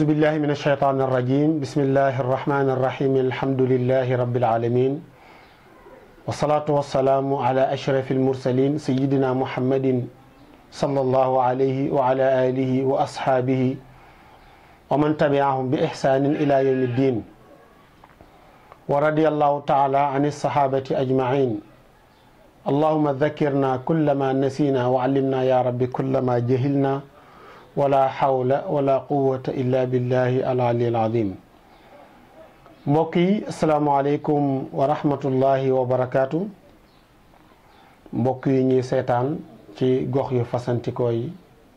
بالله من الشيطان الرجيم بسم الله الرحمن الرحيم الحمد لله رب العالمين والصلاة والسلام على أشرف المرسلين سيدنا محمد صلى الله عليه وعلى آله وأصحابه ومن تبعهم بإحسان إلى يوم الدين ورضي الله تعالى عن الصحابة أجمعين اللهم ذكرنا كل ما نسينا وعلمنا يا رب كل ما جهلنا ولا حول ولا قوة إلا بالله العلي العظيم mbokk yi asalaamaaleykum wa rahmatullahi wa barakaatu mbokk yi ñuy seetaan ci gox yu fasantikoo yi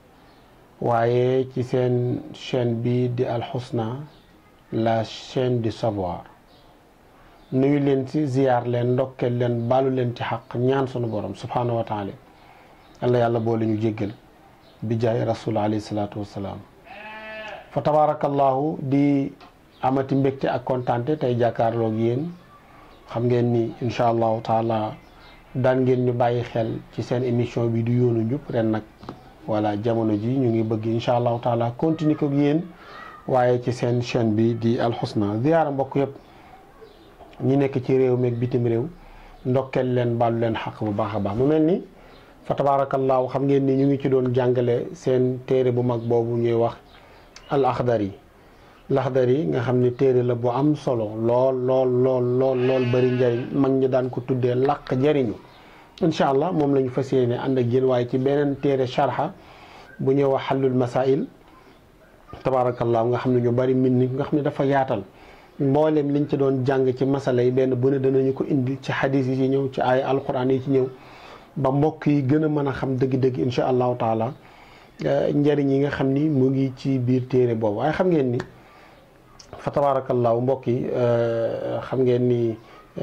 waaye ci seen chaîne bi di alxusna la chaîne du savoir nuyu leen ci ziyaar leen ndokkeel leen baalu leen ci xaq ñaan sunu borom subhaanahu wa taala yàlla yàlla boole ñu jéggal bi jaay rasul alayhi salaatu wassalaam fa tabaarakallahu di amati mbégte ak kontaante tey jàkkaarloog yéen xam ngeen ni incha allahu taala daan ngeen ñu bàyyi xel ci seen émission bi du yoonu njub ren nag voilà jamono ji ñu ngi bëgg incha allahu taala continuer ko yéen waaye ci seen chaîne bi di alxusna ziyaara mbokk yëpp ñi nekk ci réew meeg bitim réew ndokkeel leen baalu leen xaq bu baax a baax mu mel ni fa tabaarakallaahu xam ngeen ni ñu ngi ci doon jàngale seen téere bu mag boobu ñuy wax al axdari laxdari nga xam ni téere la bu am solo lool lool lool lool lool bëri njëriñ mag ñi daan ko tuddee làq jëriñu incha allah moom la ñu fas yéene ànd ak yéen waaye ci beneen téere sharha bu ñuy wax xallul masail tabaarakallaahu nga xam ne ñu bëri min ni nga xam ne dafa yaatal mboolem liñ ci doon jàng ci masala yi benn bu ne danañu ko indi ci xadis yi ci ñëw ci ay alquran yi ci ñëw ba mbokk yi gën a mën a xam dëgg-dëgg incha allahu taala njëriñ yi nga xam ni mu ngi ci biir téere boobu waaye xam ngeen ni fa tabaarakallaahu mbokk yi xam ngeen ni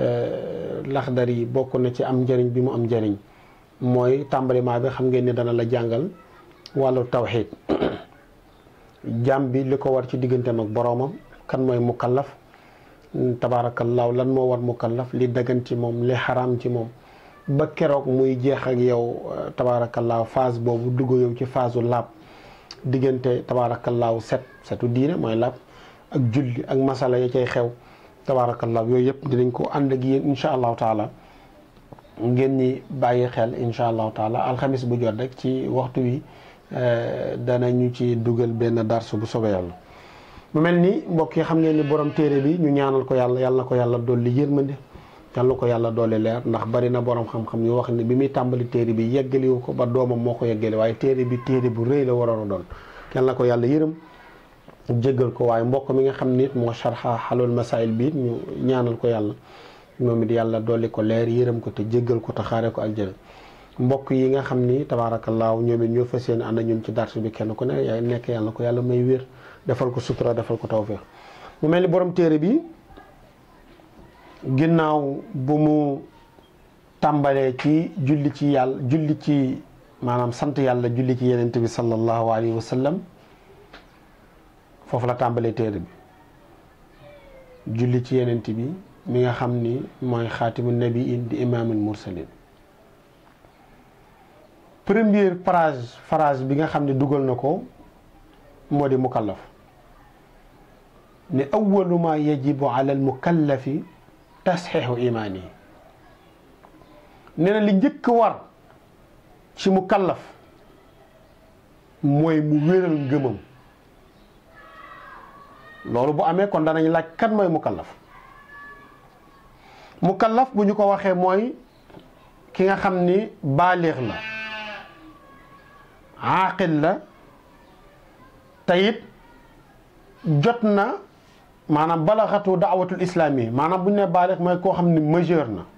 laxdar yi bokk na ci am njëriñ bi mu am njëriñ mooy tàmbaliment bi xam ngeen ni dana la jàngal wàllu tawxiid jàmm bi li ko war ci digganteem ak boroomam kan mooy mukallaf tabaarakallaahu lan moo war mukallaf li dagan ci moom li xaraam ci moom ba keroog muy jeex ak yow tabaarakallaahu phase boobu dugg yow ci phase u laab diggante tabaarakallaahu set setu diine mooy laab ak julli ak masala ya cay xew tabaarakallaahu yooyu yëpp dinañ ko ànd ak yéen incha allahu taala ngeen ñi bàyyi xel incha allahu taala alxamis bu jot rek ci waxtu wi danañu ci dugal benn darsu bu soobee yàlla mu mel ni mbokk yi xam ngeen ni borom téere bi ñu ñaanal ko yàlla yàlla ko yàlla dolli yërmande yàlla ko yàlla doole leer ndax bari na borom xam-xam yu wax ni bi muy tàmbali téere bi yeggaliwu ko ba doomam moo ko yeggale waaye téere bi téere bu rëy la waroon a doon yàlla ko yàlla yërëm jéggal ko waaye mbokk mi nga xam nit moo sharxa xalul masail bi ñu ñaanal ko yàlla moom it yàlla dolli ko leer yërëm ko te jéggal ko te xaare ko aljana mbokk yi nga xam ni tabaarakallaahu ñoom it ñoo fas yéene ànd ñun ci darsu bi kenn ku ne yaay nekk yàlla ko yàlla may wér defal ko sutura defal ko tawféex mu mel ni borom téere bi ginnaaw bu mu tàmbalee ci julli ci yàlla julli ci maanaam sant yàlla julli ci yenent bi sallallahu alayhi wa sallam foofu la tàmbalee téere bi julli ci yenent bi mi nga xam ni mooy xaatimu nabiin di imaamul mursalin première phrase phrase bi nga xam ne dugal na ko moo di mukallaf ne awalu ma yajibu ala al mukallafi tasxiixu imaani yi nee na li njëkk war ci mukallaf mooy mu wéral ngëmam loolu bu amee kon danañ laaj kan mooy mukallaf mukallaf bu ñu ko waxee mooy ki nga xam ni baalix la aaqil la tayit jot na maanaam balaxatu daawatul islaam yi maanaam bu ñu nee baalix mooy koo xam ni majeur na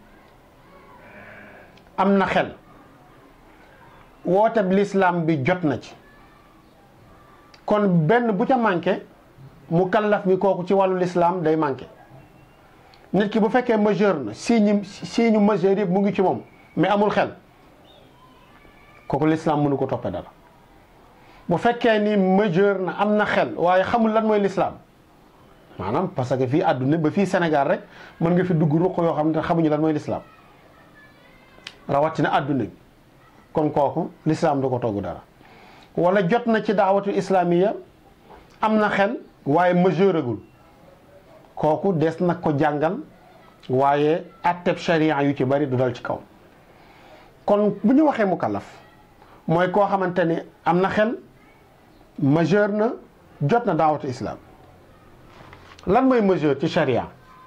am na xel wooteb lislaam bi jot na ci kon benn bu ca manqué mu kallaf mi kooku ci wàllu lislaam day manqué nit ki bu fekkee majeur na signe signe majeur yëpp mu ngi ci moom mais amul xel kooku lislaam mënu ko toppee dara bu fekkee ni majeur na am na xel waaye xamul lan mooy lislaam maanaam parce que fii àdduna ba fii Sénégal rek mën nga fi dugg ruq yoo xam ne xamuñu lan mooy lislaam rawatina àdduna bi kon kooku lislaam du ko togg dara wala jot na ci daawatul islaamiya am na xel waaye majeuragul kooku des na ko jàngal waaye atteb sharia yu ci bari du dal ci kaw kon bu ñu waxee mukallaf mooy koo xamante ni am na xel majeur na jot na daawatu islam lan mooy majeur ci sharia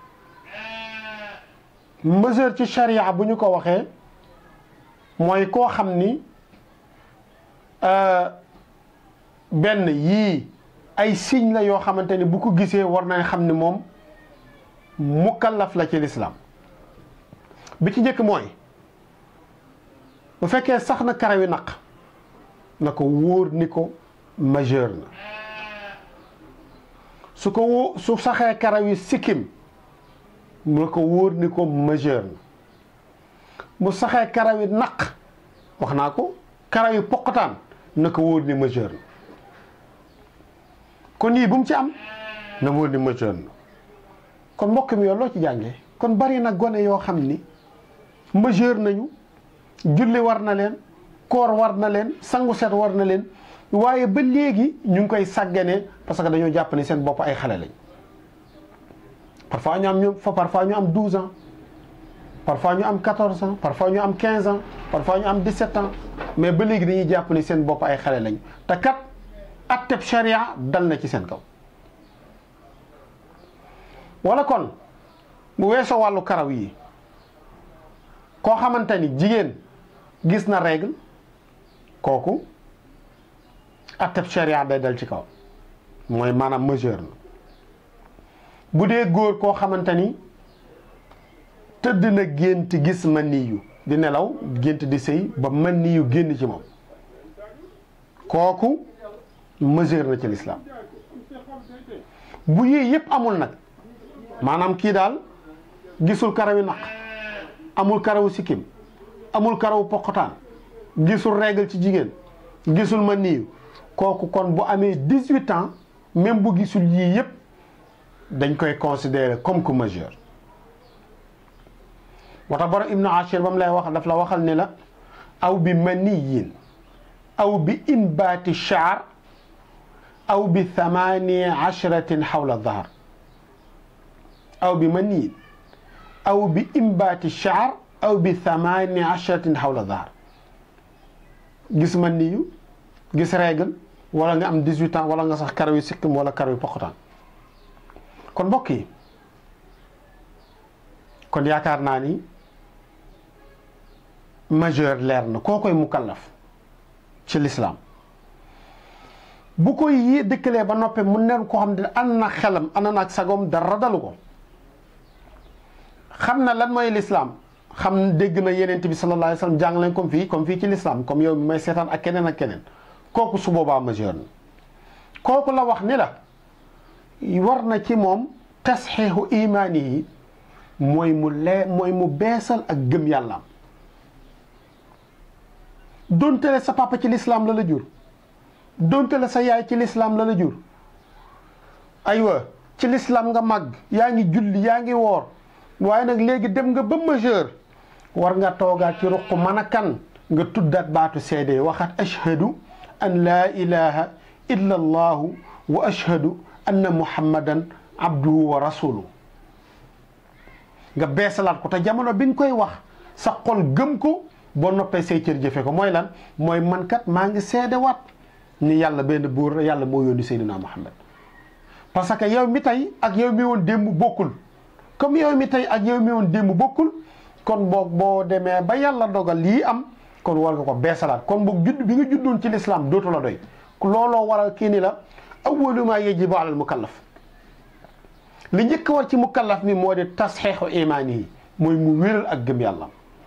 majeur ci sharia bu ñu ko waxee mooy koo xam ni benn yii ay signe la yoo xamante ni bu ko gisee war nañ xam ni moom mukallaf la ci lislaam bi ci njëkk mooy bu fekkee sax na karawi naq na ko wóor ni ko majeur na su ko wó su saxee karawi sikkim na ko wóor ni ko majeur na mu saxee karawi naq wax naa ko karawi poqataan na ko wóor ni majeur na kon yii bu mu ci am na wóor ni majeur na kon mbokk mi yow loo ci jàngee kon bari na gone yoo xam ni majeur nañu julli war na leen koor war na leen sangu set war na leen waaye ba léegi ñu ngi koy sàgganee parce que dañoo jàpp ni seen bopp ay xale lañ parfois ñu am ñu parfois ñu am 12 ans parfois ñu am 14 ans parfois ñu am 15 ans parfois ñu am 17 ans mais ba léegi dañuy jàpp ni seen bopp ay xale lañ te kat atteb sharia dal na ci seen kaw wala kon bu weesoo wàllu karaw yi koo xamante ni jigéen gis na règle kooku atteb sharia day dal ci kaw mooy maanaam majeur na bu dee góor koo xamante ni tëdd na gént gis man niyu di nelaw gént di sëy ba man niyu génn ci moom kooku majeur na ci lislaam bu yii yëpp amul nag maanaam kii daal gisul karawi naq amul karawu sikkim amul karawu poqotaan gisul règle ci jigéen gisul ma niiw kooku kon bu amee dix-huit ans même bu gisul yii yëpp dañ koy considérer comme que majeur moo tax borom ibnu ashir ba mu lay wax daf la waxal ne la aw bi maniyin aw bi inbaati shaar aw bi thamani ashratin xawla dahar aw bi maniyin aw bi imbaati shaar aw bi thamani ashratin xawla dahar gis man niyu gis règle wala nga am 18 ans wala nga sax karaw yi sikkim wala karaw yi poqotaan kon mbokk yi kon yaakaar naa ni majeur leer na koo koy mukallaf ci lislaam bu koy yi dëkkalee ba noppee mu nen koo xam ne ànd na xelam ànd na ak sagom dara dalu ko xam na lan mooy lislaam xam dégg na yenent bi sallallahu alayhi wa sallam jàng leen comme fii comme fii ci lislaam comme yow mi may seetaan ak keneen ak keneen kooku su boobaa majeur na kooku la wax ni la war na ci moom tasxiixu imaani yi mooy mu lee mooy mu beesal ak gëm yàllaam donte le sa papa ci lislaam la la jur donte le sa yaay ci lislaam la la jur aywa ci lislaam nga màgg yaa ngi julli yaa ngi woor waaye nag léegi dem nga ba majeur war nga toogaat ci ruq mën a kan nga tuddaat baatu seede waxaat ashhadu an laa ilaha illa allahu wa ashhadu anna muhammadan abduhu wa rasuluhu nga beesalaat ko te jamono bi nga koy wax sa xol gëm ko boo noppee say cër jëfe ko mooy lan mooy man kat maa ngi seede waat ni yàlla benn buur la yàlla moo yónni Seydina Muhammad parce que yow mi tey ak yow mi woon démb bokkul comme yow mi tey ak yow mi woon démb bokkul kon boog boo demee ba yàlla dogal lii am kon war nga ko beesalaat kon boog judd bi nga juddoon ci lislaam dootu la doy looloo waral kii ni la awwalu maa yajibu alal mukallaf li njëkk war ci mukallaf mi moo di tasxeexu imaani yi mooy mu wéral ak gëm yàlla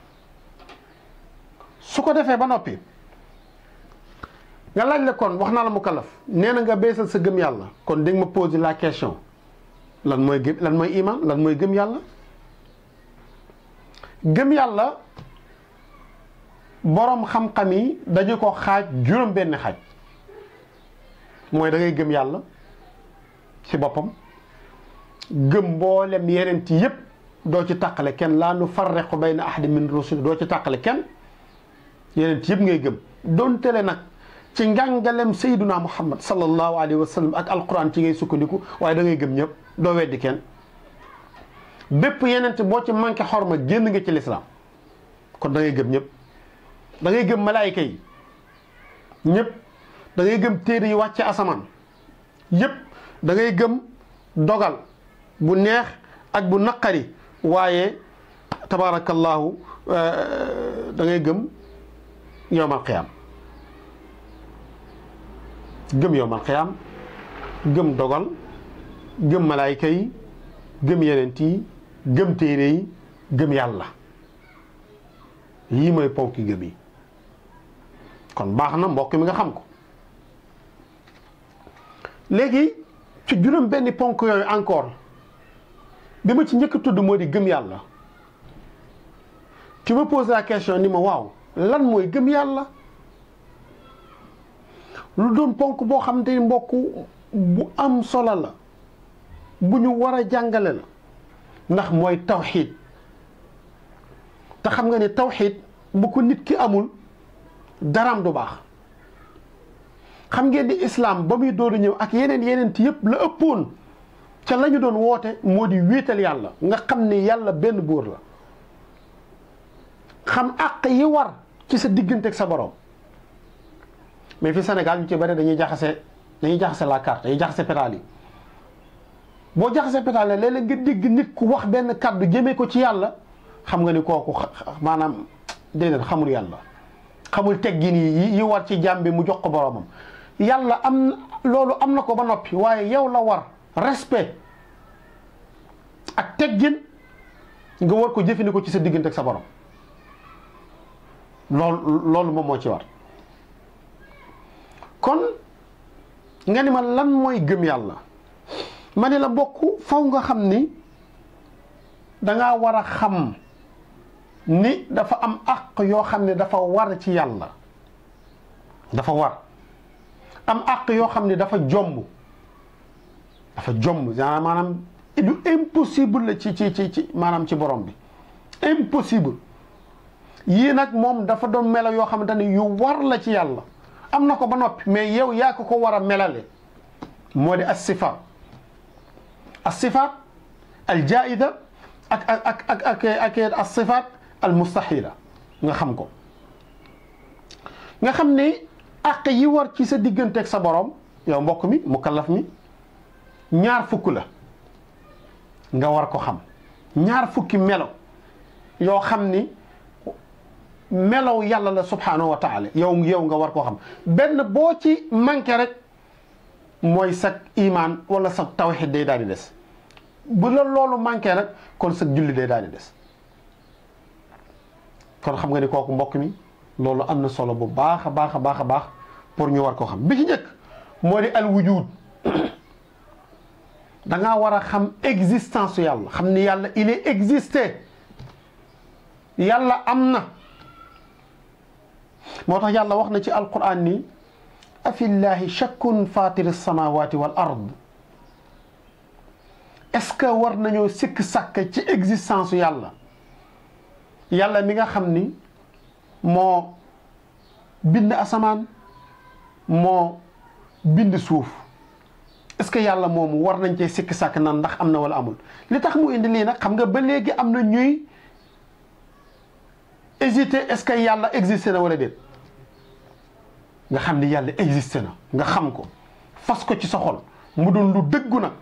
su ko defee ba noppi nga laaj la kon wax naa la mukallaf nee na nga beesal sa gëm yàlla kon di nga ma poser la question lan mooy gëm lan mooy iman lan mooy gëm yàlla gëm yàlla boroom xam-xam yi dañu ko xaaj juróom benn xaaj mooy da ngay gëm yàlla ci boppam gëm mboolem yeneen ci yépp doo ci tàqale kenn laa nu farriqu bayna ahadin min rusul doo ci tàqale kenn yeneen ci yépp ngay gëm doon tele nag ci njàngalem sayduna muhammad sallallahu alayhi wa sallam ak alquran ci ngay sukkandiku waaye da ngay gëm ñëpp doo weddi kenn bépp yenente boo ci manqué xorma génn nga ci lislaam kon da ngay gëm ñëpp da ngay gëm malaayika yi ñëpp da ngay gëm téere yi wàcce asamaan yëpp da ngay gëm dogal bu neex ak bu naqari waaye tabarakallahu da ngay gëm yowmal qiyaam gëm yowmal qiyaam gëm dogal gëm malaayika yi gëm yenent yi gëm téere yi gëm yàlla yii mooy ponki gëm yi kon baax na mbokk mi nga xam ko léegi ci juróom benn ponk yooyu encore bi ma ci njëkk tudd moo di gëm yàlla tu me poses la question ni ma waaw lan mooy gëm yàlla lu doon ponk boo xam te mbokk bu am solo la bu ñu war a jàngale la ndax mooy tawxiid te xam nga ne tawxiid bu ko nit ki amul daraam du baax xam ngeen ni islaam ba muy dooru ñëw ak yeneen yeneen ti yëpp la ëppoon ca la ñu doon woote moo di wéetal yàlla nga xam ni yàlla benn buur la xam àq yi war ci sa diggante ak sa borom mais fi Sénégal ñu ci bari dañuy jaxase dañuy jaxase la carte dañuy jaxase pétale yi boo jaxase pétale ne léeg-léeg nga dégg nit ku wax benn kàddu jëmee ko ci yàlla xam nga ni kooku maanaam déedéet xamul yàlla xamul teggin yi yi war ci jàmm bi mu jox ko boromam yàlla am loolu am na ko ba noppi waaye yow la war respect ak teggin nga war ko jëfandikoo ci sa diggante ak sa borom loolu loolu moom moo ci war kon nga ni ma lan mooy gëm yàlla ma ne la bokk faw nga xam ni dangaa war a xam ni dafa am àq yoo xam ne dafa war ci yàlla dafa war am àq yoo xam ne dafa jomb dafa jomb genre maanaam du impossible la ci ci ci ci maanaam ci borom bi impossible yii nag moom dafa doon melo yoo xamante ne yu war la ci yàlla am na ko ba noppi mais yow yaa ko ko war a melale moo di as sifaat as sifaat al jaida ak ak ak ak ak as sifaat al mustahila nga xam ko nga xam ne àq yi war ci sa digganteeg sa borom yow mbokk mi mukallaf mi ñaar fukk la nga war ko xam ñaar fukki melo yoo xam ni melow yàlla la subhanahu wa taala yow yow nga war koo xam benn boo ci manqué rek mooy sa imaan wala sa tawxid day daal di des bu la loolu manqué rek kon sa julli day daal di des kon xam nga ni kooku mbokk mi loolu am na solo bu baax a baax a baax a baax pour ñu war koo xam bi ci njëkk moo di al wujud da ngaa war a xam existence yàlla xam ni yàlla il est existé yàlla am na moo tax yàlla wax na ci alquran ni afillahi shakkun fatiri samawati wal ard est-ce que war nañoo sikk sàkk ci existence yàlla yàlla mi nga xam ni moo bind asamaan moo bind suuf est-ce que yàlla moomu war nañ cee sikk sàkk nan ndax am na wala amul li tax mu indi lii nag xam nga ba léegi am na ñuy hésiter est-ce que yàlla existé na wala déet nga xam ni yàlla existé na nga xam ko fas ko ci sa xol mu doon lu dëggu nag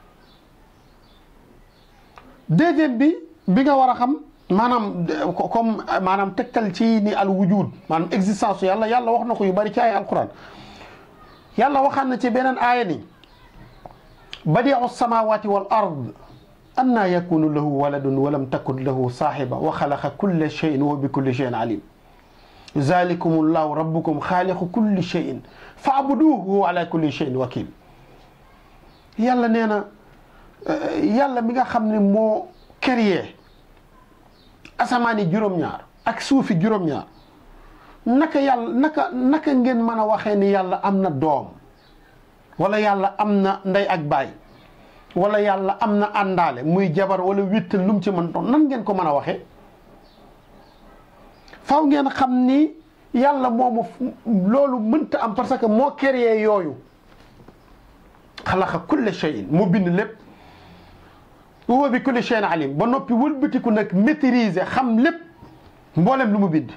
deuxième bi bi nga war a xam maanaam comme maanaam tegtal ci ni al wujud maanaam existence yàlla yàlla wax na ko yu bari ci ay alquran yàlla waxaan na ci beneen aaya ni badiu samawati wal ard anna yakunu lahu waladun walam takun lahu saaxiba wa xalaqa kulla cheyin wa bi kulli cheyin alim zalikum llahu rabbukum xaaliqu kulli cheyin faabuduhu ala kulli cheyin wakil yàlla nee na yàlla mi nga xam ne moo créé asamaani juróom-ñaar ak suufi juróom-ñaar naka yàlla naka naka ngeen mën a waxee ni yàlla am na doom wala yàlla am na ndey ak baay wala yàlla am na àndaale muy jabar wala wittal lu mu ci mën doon nan ngeen ko mën a waxee faw ngeen xam ni yàlla moomu loolu mënta am parce que moo créé yooyu xalaqa kulle cheyin mu bind lépp huwa bi kulli cheyin alim ba noppi wëlbatiku nag maîtriser xam lépp mboolem lu mu bind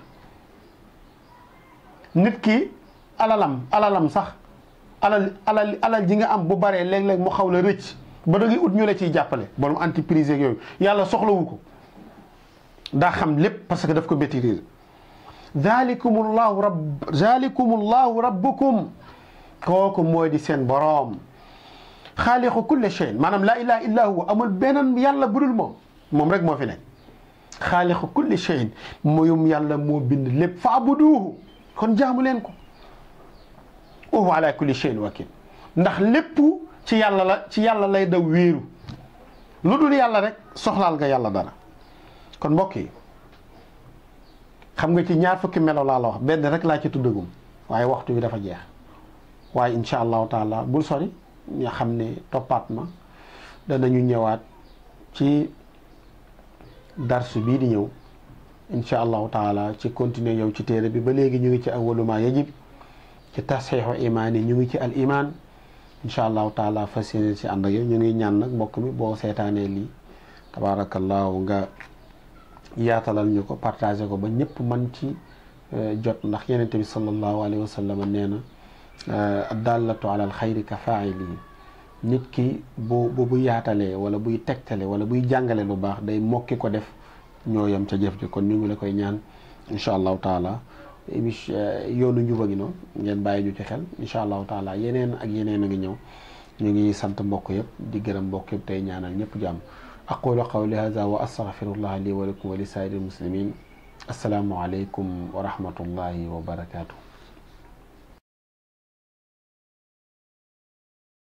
nit ki alalam alalam sax alal alal alal ji nga am bu baree léeg-léeg mu xaw la rëcc ba da ngay ut ñu la ciy jàppale borom entreprise yeeg yooyu yàlla soxlawu ko daa xam lépp parce que daf ko maîtriser zalikum llahu rabb zalikum llahu rabbukum kooku mooy di seen boroom xaaliqu kulle cheyin maanaam laa ilaha illa huwa amul beneen yàlla budul moom moom rek moo fi nekk xaaliqu kulle cheyin moyum yàlla moo bind lépp fa abuduhu kon jaamu leen ko wa huwa ala kulli cheyin wakil ndax lépp ci yàlla la ci yàlla lay daw wéeru lu dul yàlla rek soxlaal nga yàlla dara kon mbokk yi xam nga ci ñaar fukki melo laa la wax benn rek laa ci tuddagum waaye waxtu bi dafa jeex waaye incha allahu taala bul sori nga xam ne toppaat ma danañu ñëwaat ci darsu bii di ñëw incha allahu taala ci continuer yow ci téere bi ba léegi ñu ngi ci awwalu ma yajib ci tasxiixu imaan yi ñu ngi ci al iman incha allahu taala fas yéene ci ànd ak yow ñu ngi ñaan nag mbokk mi boo seetaanee lii tabaarakallaahu nga yaatalal ñu ko partagé ko ba ñëpp man ci jot ndax yenente bi sallallahu alayhi wa sallam nee na addallatu ala alxayri ka faa'ili nit ki bu bu bu yaatalee wala buy tegtale wala buy jàngale lu baax day mokki ko def ñoo yem ca jëf ji kon ñu ngi la koy ñaan incha allahu taala émission yoonu njuba gi noonu ngeen bàyyi ñu ci xel incha allahu taala yeneen ak yeneen a ngi ñëw ñu ngi sant mbokk yëpp di gërëm mbokk yëpp tey ñaanal ñëpp jàmm aqulu qawli hada wa astaghfirullah li wa lakum wa li saa'iril muslimin assalaamu aleykum wa rahmatullahi wa barakatuh